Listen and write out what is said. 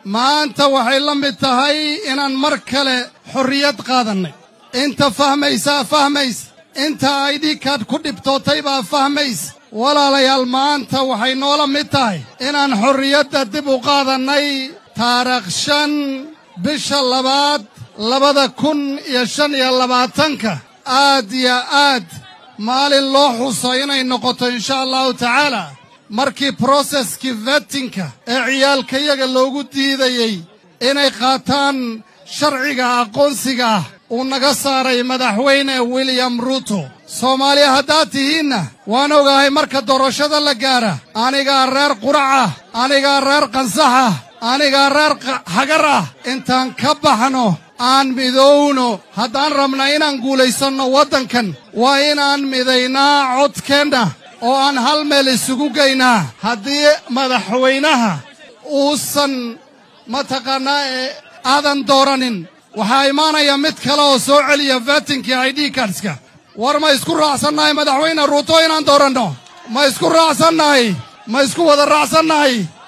maanta waxay la mid tahay inaan mar kale xorriyad qaadannay inta fahmaysaa fahmaysa inta aydhikaad ku dhibtootay baa fahmaysa walaalayaal maanta waxay noola mid tahay inaan xorriyadda dib u qaadannay taarikh shan bisha labaad labada kun iyo shan iyo labaatanka aad iyo aad maalin loo xuso inay noqoto insha allahu tacaala markii broseskii vetinka ee ciyaalkayaga loogu diidayey inay qaataan sharciga aqoonsiga ah uu naga saaray madaxweyne william ruuto soomaaliya haddaad tihiinna waan ogahay marka doorashada la gaara anigaa reer qurac ah anigaa reer qansax ah anigaa reer hagar ah intaan ka baxno aan midowno haddaan rabna inaan guulaysanno waddankan waa inaan midaynaa codkeenna oo aan hal meel isugu geynaa haddii madaxweynaha uusan mataqaannaa ee aadan dooranin waxaa imaanaya mid kale oo soo celiya vatinkii i d kardska war ma isku raacsannahay madaxweyne ruuto inaan dooranno ma isku raacsannahay ma isku wada raacsannahay